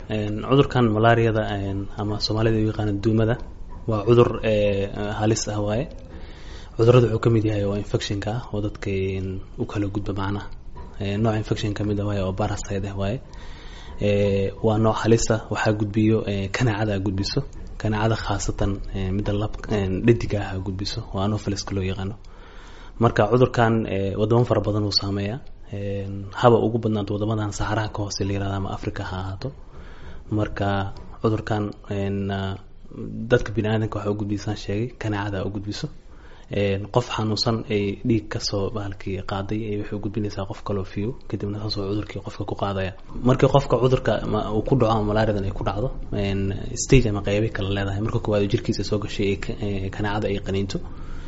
cudurkan malaariyada ama soomaalida u yaqaana duumada waa cudur halis ah waaye cudurada wuxuu kamid yahay oo infectionka ah oo dadka u kala gudba macnaha nooc infection kamid ah waaye oo baraside ah waaye waa nooc halisa waxaa gudbiyo kanaacada gudbiso kanaacada khaasatan midda lab dhadiga ah gudbiso oo anopheles loo yaqaano marka cudurkan wadamo fara badan uu saameeya haba ugu badnaanto wadamadan saxaraha ka hoose la yirahda ama africa ha ahaato marka cudurkan dadka bini aadamka waxa u gudbisaan sheegay kanaacada u gudbiso qof xanuunsan ay dhiig kasoo bahalkii qaaday ay waxay gudbinaysaa qof kaloo fiyo kadibna saasoo cudurkii qofka ku qaadaya markii qofka cudurka uu ku dhaco ama malaariadan ay ku dhacdo stage ama qeybi kala leedahay marka koowaad jirkiisa soo gashay ee kanaacada ay qaniinto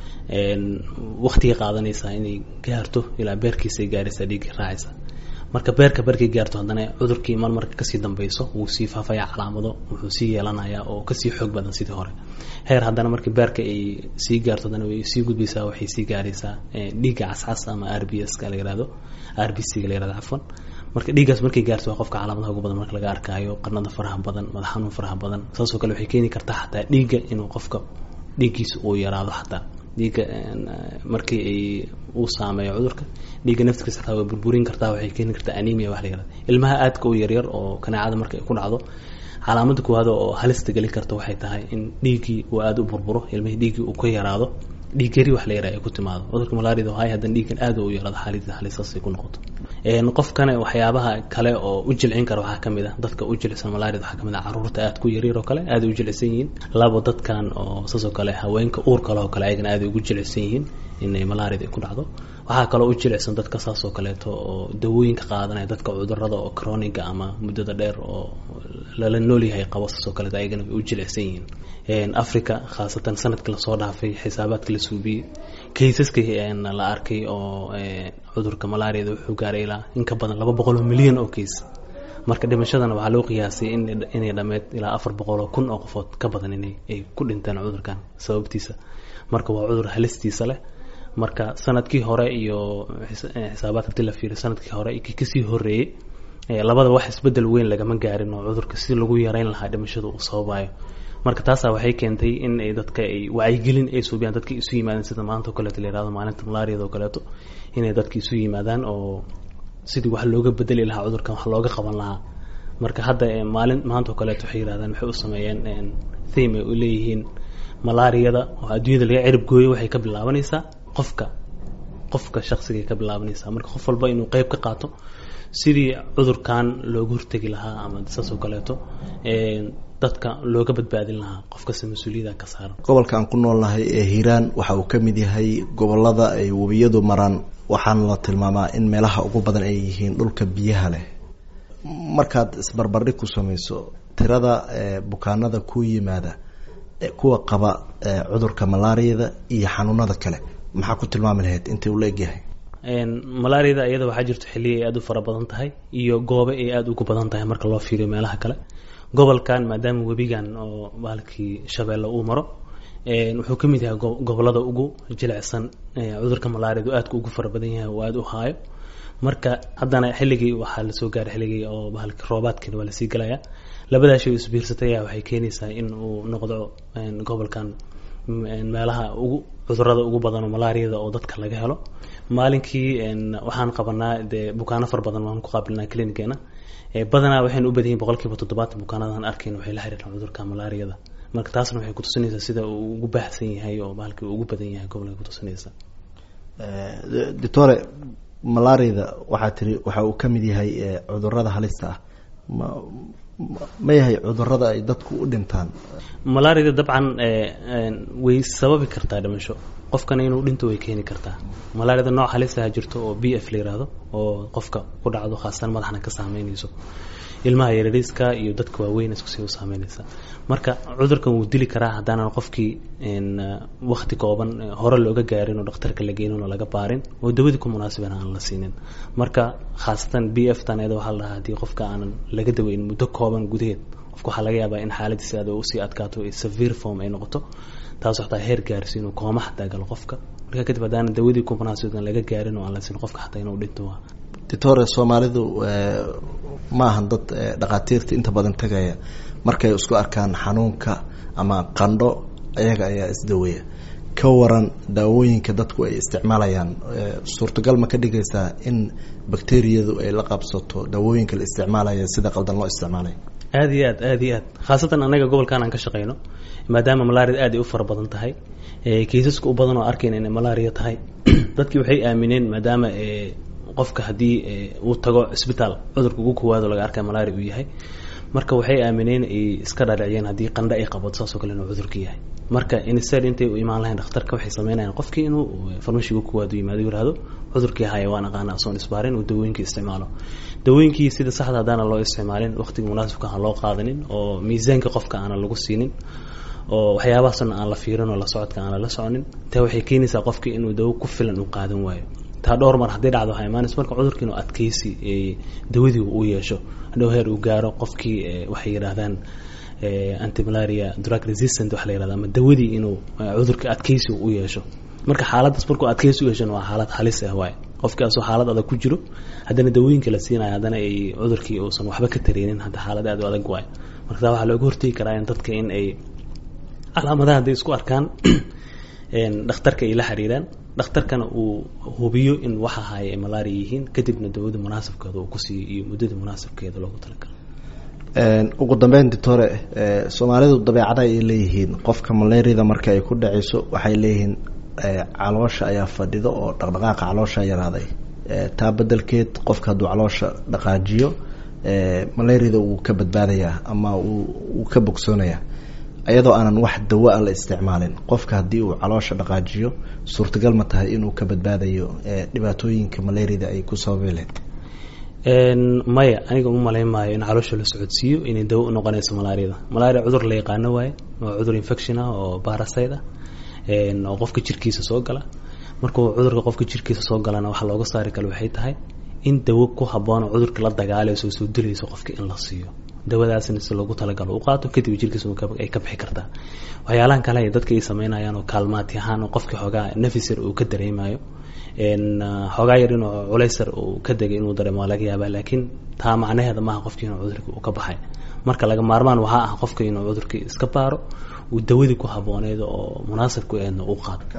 waktigay qaadanaysaa inay gaarto ilaa beerkiisay gaaraysaa dhiiggii raacaysa marka beerka barkay gaarto haddana cudurkii mar marka kasii dambeyso wuu sii faafaya calaamado wuxuu sii yeelanayaa oo kasii xoog badan sidii hore heer haddana markii beerka ay sii gaarto haddana way sii gudbaysaa waxay sii gaaraysaa dhiigga cascas ama r b s ka la yirahdo r b c ga la yirahdo cafwan marka dhiiggaas markay gaarto waa qofka calaamadaha ugu badan marka laga arkaayo qarnada faraha badan madax xanuun faraha badan saasoo kale waxay keeni kartaa xataa dhiigga inuu qofka dhiiggiisa uu yaraado xataa dhiigga markii ay uu saameeyo cudurka dhiigga naftigiisa xataa way burburin kartaa waxay keeni kartaa anemia wax la yirahdo ilmaha aadka u yaryar oo kanaacada marka ay ku dhacdo calaamada koowaad oo halista geli karta waxay tahay in dhiiggii uu aada u burburo ilmihii dhiiggii uu ka yaraado dhiig yari wax la yaraha ay ku timaado cudurka malaariyada hay haddana dhiiggan aada u yaraado xaalida halisaas ay ku noqoto qofkana waxyaabaha kale oo u jilcin kara waxaa kamid ah dadka u jilicsan malaariyada waxaa kamid ah caruurta aada ku yaryar oo kale aada u jilicsan yihiin labo dadkan oo saasoo kale haweenka uur kale oo kale ayagana aada ugu jilicsan yihiin inay malaariyada ay ku dhacdo waxaa kaloo u jilicsan dadka saasoo kaleeto oo dawooyinka qaadanaya dadka cudurada oo croniga ama muddada dheer oo lala noolyahay qabo saasoo kaleeto ayagana way u jilicsan yihiin africa khaasatan sanadkii lasoo dhaafay xisaabaadka la suubiyey kaysaska la arkay oo cudurka malaariyada wuxuu gaaray ilaa in ka badan laba boqol oo milyan oo kays marka dhimashadana waxaa loo qiyaasay inay dhameyd ilaa afar boqol oo kun oo qofood ka badan inay ay ku dhinteen cudurkan sababtiisa marka waa cudur halistiisa leh marka sanadkii hore iyo xisaabaadka hadii la fiiriyo sanadkii hore iyo kii kasii horeeyey labada wax isbedel weyn lagama gaarin oo cudurka si lagu yareyn lahaa dhimashada uu sababayo marka taasaa waxay keentay in ay dadka ay wacyigelin ay suubiyaan dadka isu yimaadaan sida maanta o kaleeto la yirahdo maalinta malaariyada oo kaleeto inay dadka isu yimaadaan oo sidii wax looga bedeli lahaa cudurkan wax looga qaban lahaa marka hadda maalin maanta oo kaleeto waxay yirahdaan waxay u sameeyeen theme ay u leeyihiin malaariyada oo adduunyada laga cirib gooyo waxay ka bilaabanaysaa qofka qofka shaqsigay ka bilaabanaysaa marka qof walba inuu qeyb ka qaato sidii cudurkan looga hortegi lahaa ama saas oo kaleeto dadka looga badbaadin lahaa qof kasta mas-uuliyada ka saaran gobolka aan ku noolnahay ee hiiraan waxa uu ka mid yahay gobolada ay webiyadu maraan waxaana la tilmaamaa in meelaha ugu badan ay yihiin dhulka biyaha leh markaad isbarbardhig ku samayso tirada bukaanada ku yimaada kuwa qaba cudurka malaariyada iyo xanuunada kale maxaa ku tilmaami lahayd intay ula egyahay malaariyada iyada waxaa jirto xilliya ay aada u fara badan tahay iyo goobe ay aada ugu badan tahay marka loo fiiriyo meelaha kale gobolkan maadaama webigan oo baalkii shabeelle uu maro wuxuu ka mid yahay gobolada ugu jilicsan cudurka malaariyadu aadka ugu fara badan yahay oo aada u haayo marka haddana xilligii waxaa lasoo gaaray xilligii oo bahalki roobaadkiina waa lasii gelayaa labadaas shay isbiirsatay ayaa waxay keenaysaa in uu noqdo gobolkan meelaha ugu cudurada ugu badan oo malaariyada oo dadka laga helo maalinkii waxaan qabanaa dee bukaano fara badan waan ku qaabilnaa clinigeena badanaa waxaynu u badan yihin boqol kiiba toddobaatan bukaanadan arkayn waxay la xiriiraan cudurka malaariyada marka taasna waxay kutusinaysaa sida uu ugu baahsan yahay oo bahalkii uu ugu badan yahay gobolka kutusinaysa doctore malaariyada waxaa tiri waxa uu ka mid yahay cudurada halista ah ma ma yahay cudurada ay dadku u dhintaan malaariyada dabcan way sababi kartaa dhimasho qofkana inuu dhinto way keeni kartaa malaariyada nooc halisaha jirto oo b f la yiraahdo oo qofka ku dhacdo khaasatan madaxna ka saameynayso ilmaha yarariiska iyo dadka waaweyn iskusii u saameynaysa marka cudurkan wuu dili karaa haddaanan qofkii wakti kooban hore looga gaarin oo dhakhtarka la geynin oo laga baarin oo dawadii ku munaasiban aan la siinin marka khaasatan b f tan iyada waxaa la dhahaa haddii qofka aanan laga daweyn muddo kooban gudaheed qofka waxaa laga yaabaa in xaaladiisa aad usii adkaato severe form ay noqoto taas xataa heer gaarsi inuu kooma xataa galo qofka marka kadib haddaanan dawadii ku munaasiban laga gaarin oo aan la siin qofka xataa inuu dhinto doctore soomaalidu maahan dad dhakhaatiirta inta badan tegaya markay isku arkaan xanuunka ama qandho ayaga ayaa isdaweya ka waran daawooyinka dadku ay isticmaalayaan suurtagal ma ka dhigaysaa in bacteriyadu ay la qabsato daawooyinka la isticmaalaya sida qaldan loo isticmaalaya aada iyo aad aada iyo aad khaasatan anaga gobolkan aan ka shaqeyno maadaama malaria aad ay u fara badan tahay kaysaska u badan oo arkayna inay malaria tahay dadkii waxay aamineen maadaama qofka haddii uu tago cisbitaal cudurka ugu kowaado laga arkay malaria uu yahay marka waxay aamineen ay iska dhaadhiciyeen haddii qandho ay qabato saasoo kale inuu cudurka yahay marka insted intay u imaan lahayn dhakhtarka waxay sameynayaan qofkii inuu farmashiga kuwaad u yimaado yihahdo cudurkii haya waan aqaana asoon isbaarin uu dawooyinkii isticmaalo dawooyinkii sida saxda haddaana loo isticmaalin waqtiga munaasibka aan loo qaadanin oo miisaanka qofka aanan lagu siinin oo waxyaabahaasna aan la fiirin oo la socodka aan lala soconin taa waxay keenaysaa qofkii inuu dawo ku filan uu qaadan waayo taa dhowr mar haddii dhacdo waxaa imaanaysa marka cudurkii inuu adkeysi dawadii uu yeesho hadhow heer uu gaaro qofkii waxay yidhaahdaan antimalaria drug resistant waxa la yihahda ama dawadii inuu cudurka adkeysi u yeesho marka xaaladdaas markuu adkeysi u yeeshona waa xaalad halis ah waaye qofkii asoo xaalad adag ku jiro haddana dawooyinka la siinayo haddana ay cudurkii uusan waxba ka tareenin hadda xaalad aad u adag waayo marka taa waxaa looga hortegi karaa in dadka in ay calaamadaha hadday isku arkaan dhakhtarka ay la xiriiraan dhakhtarkana uu hubiyo in waxa haya ay malaria yihiin kadibna dawada munaasabkeeda uu kusiiyo iyo muddada munaasabkeeda loogu talagalo ugu dambeyn doctore soomaalidu dabeecada ay leeyihiin qofka malariada marka ay ku dhaceyso waxay leeyihiin caloosha ayaa fadhido oo dhaqdhaqaaqa caloosha yaraaday taa bedelkeed qofka hadduu caloosha dhaqaajiyo malariada wuu ka badbaadayaa ama wuu ka bogsoonayaa iyadoo aanan wax dawo a la isticmaalin qofka haddii uu caloosha dhaqaajiyo suurtagal ma tahay inuu ka badbaadayo dhibaatooyinka malariada ay ku sababi lahayd maya aniga uma malayn maayo in caloosha la socodsiiyo inay dawo u noqonayso malaariada malaria cudur la yaqaano waaye waa cudur infection ah oo barasite ah oo qofka jirkiisa soo gala markuu cudurka qofka jirkiisa soo galana waxaa looga saari kale waxay tahay in dawo ku habboon oo cudurka la dagaalayso soo dilayso qofka in la siiyo dawadaasna si loogu talagalo u qaato kadib jirkiisa ay ka bixi kartaa waxyaalahan kale ay dadka ay sameynayaan oo kaalmaati ahaan oo qofkii xoogaa nafisar uu ka dareemayo xoogaa yar inuu culaysar uu ka degay inuu dareemo waa laga yaabaa laakiin taa macnaheeda maaha qofkii inuu cudurkii uu ka baxay marka laga maarmaan waxaa ah qofka inuu cudurkii iska baaro uu dawadii ku habbooneyd oo munaasabku eedna uu qaato